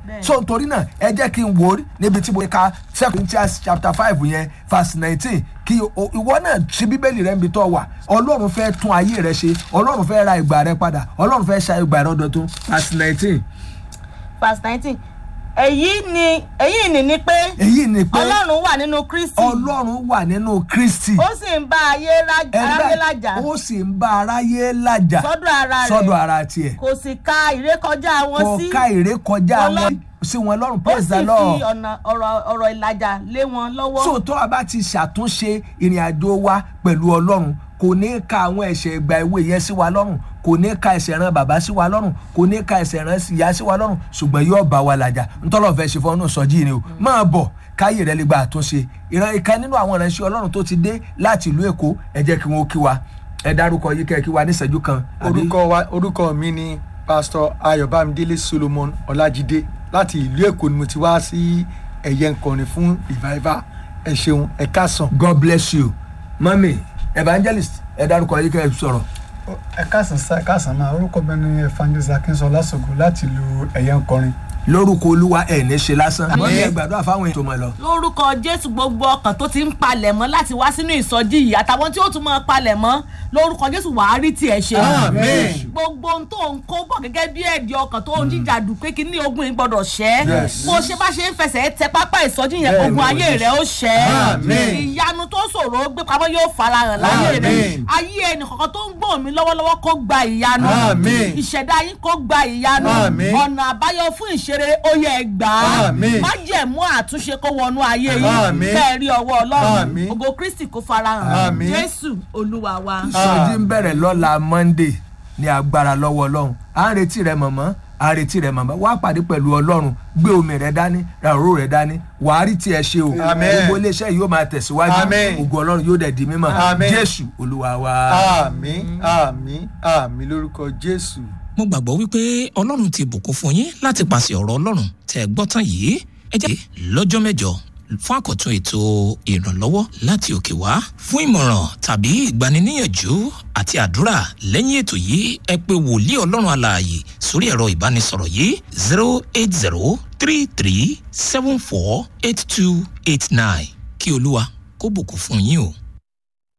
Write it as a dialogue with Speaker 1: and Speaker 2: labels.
Speaker 1: Bẹ́ẹ̀ni.
Speaker 2: so nítorí náà ẹ jẹ́ kí n wò ó níbi tí mo ka second Corinthians chapter five yẹn verse nineteen kí o- ìwọ náà ṣí bíbélì rẹ níbi tó wà ọlọ́run fẹ́ tún ayé rẹ ṣe ọlọ́run fẹ́ ra ìgbà rẹ padà ọlọ́run fẹ́ ṣa ìgbà rẹ ọdọọdún verse nineteen
Speaker 1: verse nineteen èyí ni èyí ni ni pé
Speaker 2: èyí ni pé
Speaker 1: ọlọ́run wà nínú kristi
Speaker 2: ọlọ́run wà nínú kristi
Speaker 1: ó sì ń bá ayé lá- aráyé lájà
Speaker 2: ó sì ń bá aráyé lájà
Speaker 1: sọ́dọ̀ ara
Speaker 2: sọ́dọ̀
Speaker 1: rẹ̀
Speaker 2: ara tiẹ̀
Speaker 1: kò sì ka ìrékọjá wọn
Speaker 2: kò
Speaker 1: sí
Speaker 2: ká ìrékọjá
Speaker 1: Ọlọ́run-
Speaker 2: wọn sí wọn lọ́rùn
Speaker 1: ó
Speaker 2: praise
Speaker 1: sì
Speaker 2: the
Speaker 1: fi
Speaker 2: lord
Speaker 1: ọ̀nà ọ̀rọ̀ ọ̀rọ̀ ìlàjà lé wọn lọ́wọ́
Speaker 2: sóòótọ́ a bá ti ṣàtúnṣe ìrìn àjò wa pẹ̀lú ọlọ́run kò ní ka àwọn ẹ̀ṣẹ̀ ìgbà ìwé yẹn sí wa lọ́rùn kò ní ka ẹ̀ṣẹ̀ ran bàbá sí wa lọ́rùn kò ní ka ẹ̀ṣẹ̀ ran ìyá sí wa lọ́rùn ṣùgbọ́n yóò bá wa làjà ntọ́lọ̀ fẹ́ ṣe fọ́nù sọ́jí ni o máa bọ̀ káyè rẹ lè gba àtúnṣe ìran ìka nínú àwọn ìránṣẹ́ ọlọ́run tó ti dé láti ìlú èkó ẹ jẹ́ kí wọ́n kí wa ẹ dárúkọ yìí kẹ́ ẹ kí wa níṣẹ́jú kan àbí-
Speaker 3: orúkọ wa orúkọ mi ni pastor ayọ̀bámidélé solomon ọlájídé láti ìlú èkó ni mo ti wá sí ẹ̀yẹ nkọrin fún revival ẹ ṣeun ẹ káàsán.
Speaker 2: god bless you mami evangelist ẹ dárúkọ yìí kẹ́ ẹ sọ̀rọ̀
Speaker 4: ẹ káàsán sá ẹ káàsán máa orúkọ mi ni evangelist akínṣọlá ṣògo láti lu ẹ̀yẹ nkọrin
Speaker 2: lórúkọ olúwa ẹ̀ ní ṣe lásán
Speaker 1: Àmín.
Speaker 2: mọ́mí ẹ gbàdúrà fáwọn ètò mọ̀ lọ.
Speaker 1: lórúkọ jésù gbogbo ọkàn tó ti ń palẹ̀ mọ́ láti wá sínú ìsọjí yìí àtàwọn tí ó tún máa palẹ̀ mọ́ lórúkọ jésù wàá rí tiẹ̀ ṣe.
Speaker 3: Àmín.
Speaker 1: gbogbo ohun tó ń kó bọ̀ gẹ́gẹ́ bí ẹ̀dì ọkàn tó ń jíjà dùn pé kí ní ogun yìí gbọ́dọ̀ ṣẹ́.
Speaker 3: Yes.
Speaker 1: bó ṣe bá ṣe ń fẹsẹ̀ tẹ pápá ìsọjí yẹn
Speaker 3: Bẹ́ẹ̀
Speaker 1: ogun
Speaker 3: ni,
Speaker 1: ayé rẹ̀ ó ṣẹ́.
Speaker 3: Àmín.
Speaker 1: ìyanu tó ṣòro gbé pamọ́ yóò farahàn láyé rẹ̀.
Speaker 3: Àmín.
Speaker 1: ayé ẹnì kọ̀ọ̀kan tó ń gbọ́ mi lọ́wọ́lọ́wọ́ kó gba ìyanu.
Speaker 3: Àmín.
Speaker 1: ìṣẹ̀dá yín kó gba ìyanu.
Speaker 3: Àmín.
Speaker 1: ọ̀nà àbáyọ fún ìṣeré ó yẹ gbà á.
Speaker 3: Àmín.
Speaker 1: májẹ̀mú àtúnṣe kó wọnú ayé yín
Speaker 3: Àmín.
Speaker 1: bẹ́ẹ̀ rí ọwọ́ ọlọ́run
Speaker 3: Àmín.
Speaker 1: ògo kristi kó farahàn
Speaker 3: Àmín.
Speaker 1: jésù olúwa wa.
Speaker 2: ìsọjí ń bẹ̀rẹ̀ lọ́la monday ní agbára lọ́wọ́ ọlọ́run à ń retí rẹ mọ̀mọ́ à ń retí rẹ mọ̀mọ́ wá pàdé pẹ̀lú ọlọ́run gbé omi rẹ dání ra òróró rẹ dání wàá rí tiẹ̀ ṣe o
Speaker 3: Àmín.
Speaker 2: gbogbo iléeṣẹ́ yìí yóò máa tẹ̀síwájú
Speaker 3: Àmín.
Speaker 2: ògo ọlọ́run yóò dẹ̀ di mímọ́
Speaker 3: Àmín.
Speaker 2: jésù olúwa wa.
Speaker 3: àmín àmín àmín lórúkọ jésù.
Speaker 5: mo gbàgbọ́ wípé ọlọ́run ti bùkún fún yín láti pàṣẹ ọ̀rọ̀ ọlọ́run tẹ́ ẹ gbọ́ tán yìí ẹ jẹ́ lọ́jọ́ mẹ́jọ fún àkọ́tún ètò ìrànlọ́wọ́ láti òkè wá fún ìmọ̀ràn tàbí ìgbaniníyànjú àti àdúrà lẹ́yìn ètò yìí ẹ pé wòlíì ọlọ́run alààyè sórí ẹ̀rọ ìbánisọ̀rọ̀ yìí zero eight zero three three seven four eight two eight nine kí olúwa kó bùkún fún yín o.